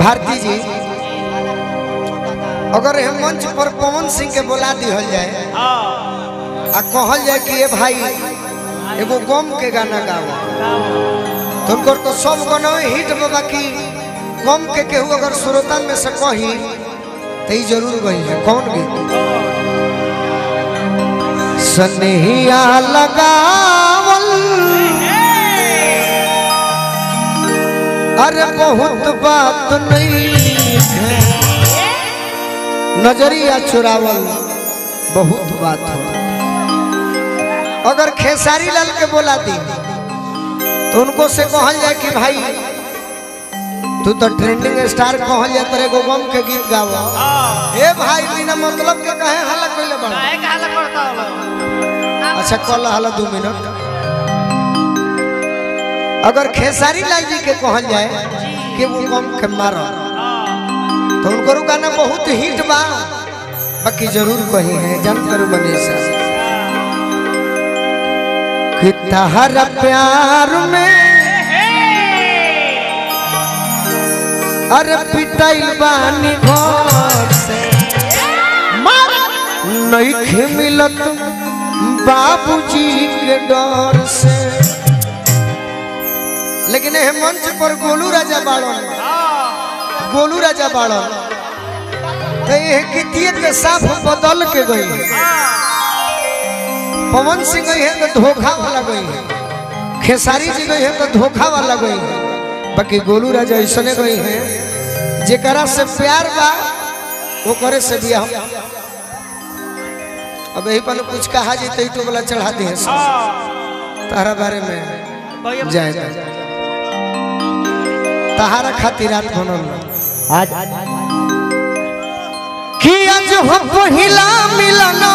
भारती जी अगर हम मंच पर पवन सिंह के बोला दिहल जाए आ कहल जाए कि ये भाई एगो गम के गाना गाओ तो उनको तो सब गाना हिट में बाकी गम के केहू अगर श्रोता में से कही तो ही जरूर गई है कौन गीत सनहिया लगावल अरे बहुत बात नहीं है नजरिया चुरावल बहुत बात हो अगर खेसारी लाल के बोला दी तो उनको से कहल जाए कि भाई तू तो ट्रेंडिंग स्टार कहल जाए तेरे गो गम के गीत गावा ए भाई बिना मतलब के कहे हल्ला कइले बड़ा काहे के हल्ला करता हलो अच्छा कल हल्ला दो मिनट अगर खेसारी लाल जी के कहल जाए कि वो गम के मारो तो उनको गाना बहुत हिट बा बाकी जरूर कही है जन करू मनीषा कि तहरा प्यार में अरे पिटाइल बानी घर से नहीं मिलत बाबूजी के डर से लेकिन ये मंच पर गोलू राजा बाड़न गोलू राजा बाड़न तो ये गीतिए के साफ बदल के गई पवन सिंह गई है तो धोखा वाला गई है खेसारी जी गई है तो धोखा वाला गई है बाकी गोलू राजा ऐसने गई है जेकरा से प्यार बा वो करे से भी हम अब यही पर कुछ कहा जी तो वाला चढ़ा दिए तारा बारे में जाए तहारा खातिर रात बनल आज कि आज हो पहिला मिलनवा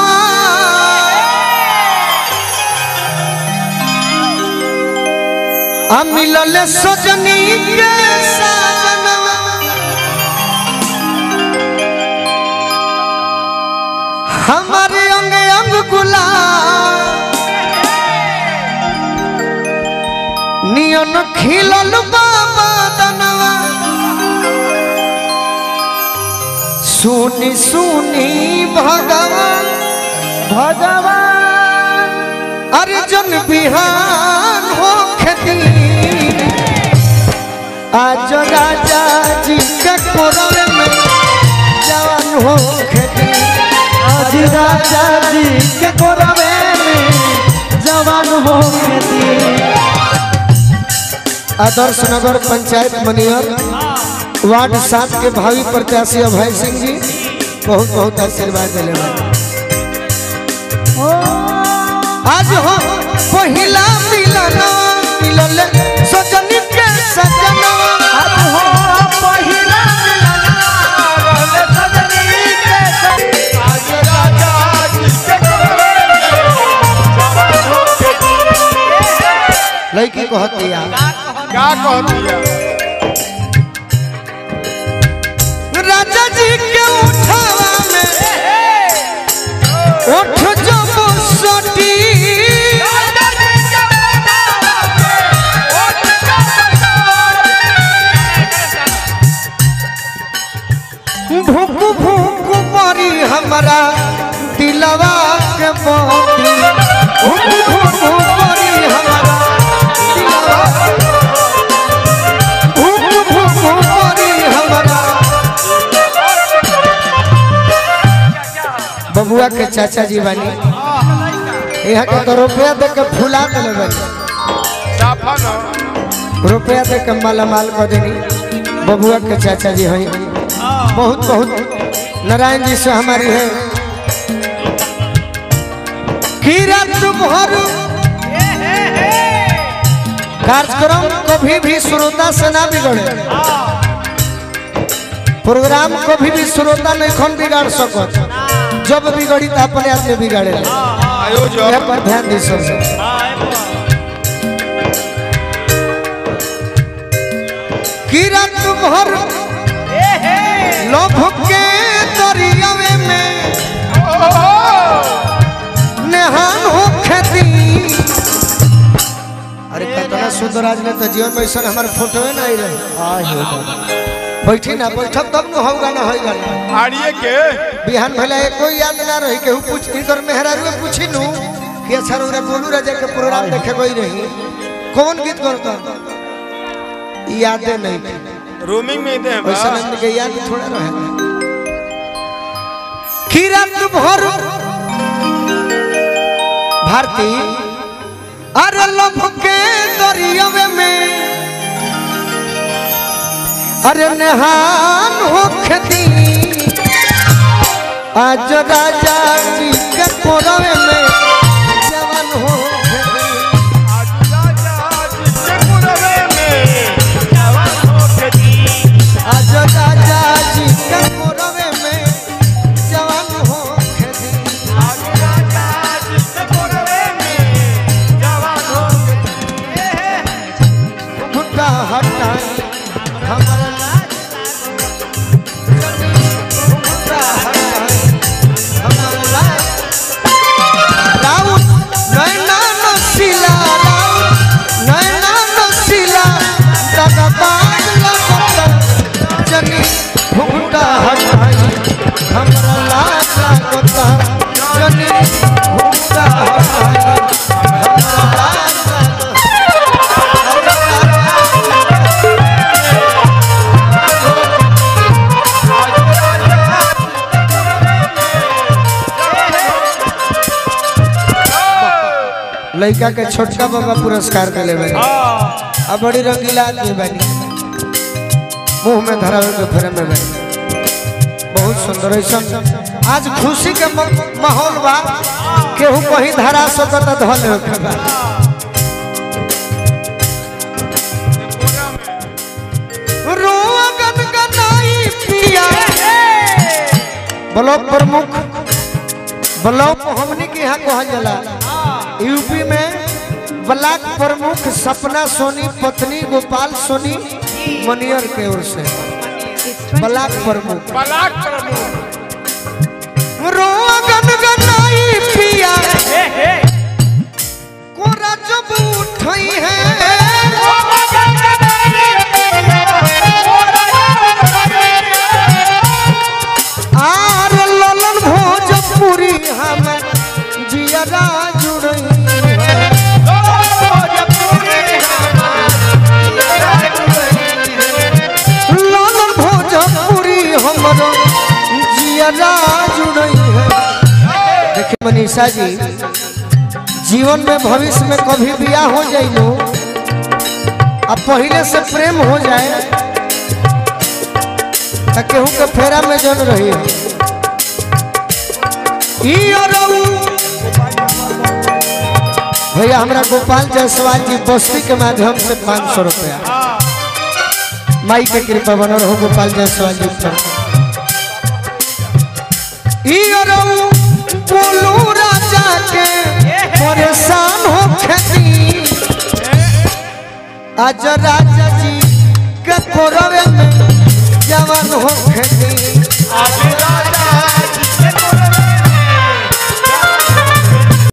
आ मिलल सजनी के साजनवा हमारे अंग अंग गुलाब नियन खिलल बाबा दनवा सुनी सुनी भगवान भगवान अर्जुन बिहान हो खेती आज राजा जी के कोरवे में जवान हो खेती आज राजा जी के कोरवे में जवान हो खेती आदर्श नगर पंचायत मनियर वार्ड सात के भावी प्रत्याशी अभय सिंह जी बहुत बहुत आशीर्वाद दिले आज हो पहिला मिलन मिलल सजनी के सजनवा आज हो पहिला मिलन सजनी के संग। लड़की कहती है क्या कहती है राजा जी के उठावा में उठ जो सटी भूख भूख मरी हमारा दिलवा के मोती भूख भूख मरी हमारा दिलवा भूख भूख मरी हमारा बबुआ के चाचा जी बानी यहाँ के तो रुपया दे के फुला दिले बानी साफा न रुपया दे के माला माल कर देनी बबुआ के चाचा जी हैं बहुत बहुत नारायण जी से हमारी है किरत भर कार्यक्रम कभी भी श्रोता से ना बिगड़े प्रोग्राम कभी भी श्रोता नहीं खन बिगाड़ सकत जब बिगड़ी तो अपने आप में बिगाड़े आयोजक यह पर ध्यान दी सब किरत भर लोभ के दरियावे में नेहान हो खेती अरे कतना सुंदर आज ने तो जीवन में ऐसा हमारे फोटो है ना आई रहे बैठी ना बैठब तब न होगा ना होगा ना आड़िए के बिहान भला एक कोई याद ना रही केहू पूछ इनकर मेहरारू पूछी नु कि अच्छा रे गोलू राजा के प्रोग्राम देखे गई रही कौन गीत करता यादे नहीं रोमिंग में दे वैसा नंद के याद थोड़ा रहे कि रात भर भारती अरे लभ के दरियावे में अरे नहान होखती आज राजा जी के कोरवे में जवान होखती आज राजा जी के कोरवे में जवान होखती घुटा हटाई हमारा घुटा हटाई हमारा राउत नैना नसीला राउत नैना नसीला दादा बाग लगता जनी घुटा हटाई हमारा लाज लगता जनी घुटा हटाई हमारा लाज लगता लड़का के छोटका बाबा पुरस्कार दिले बानी अब बड़ी रंगीला आदमी बानी मुंह में धरावे के फेरे में बानी बहुत सुंदर ऐसा आज खुशी के म- माहौल बा केहू कहीं धरा सकत धल होके बा रोआ गनगनाई पिया ब्लॉक प्रमुख ब्लॉक हमनी के यहाँ कहल जाला यूपी में ब्लॉक प्रमुख सपना सोनी पत्नी गोपाल सोनी मनियर के ओर से ब्लॉक प्रमुख बलाक प्रमुख रोआ गनगनाई पिया कोरा जब उठई है आर ललन भोजपुरी हम जियरा जुड़ई है लालन भोजपुरी हमरो जियरा जुड़ई है देखिए मनीषा जी जीवन में भविष्य में कभी बियाह हो जाइलो अब पहले से प्रेम हो जाए तो केहू के फेरा में जन रही है ई अरऊ भैया हमरा गोपाल जायसवाल जी बस्ती के माध्यम से पाँच सौ रुपया माई के कृपा बनल हो गोपाल जायसवाल जी पर ई अरऊ बोलू राजा के परेशान हो खेती आज राजा जी के कोरवे में जवान हो खेती आज राजा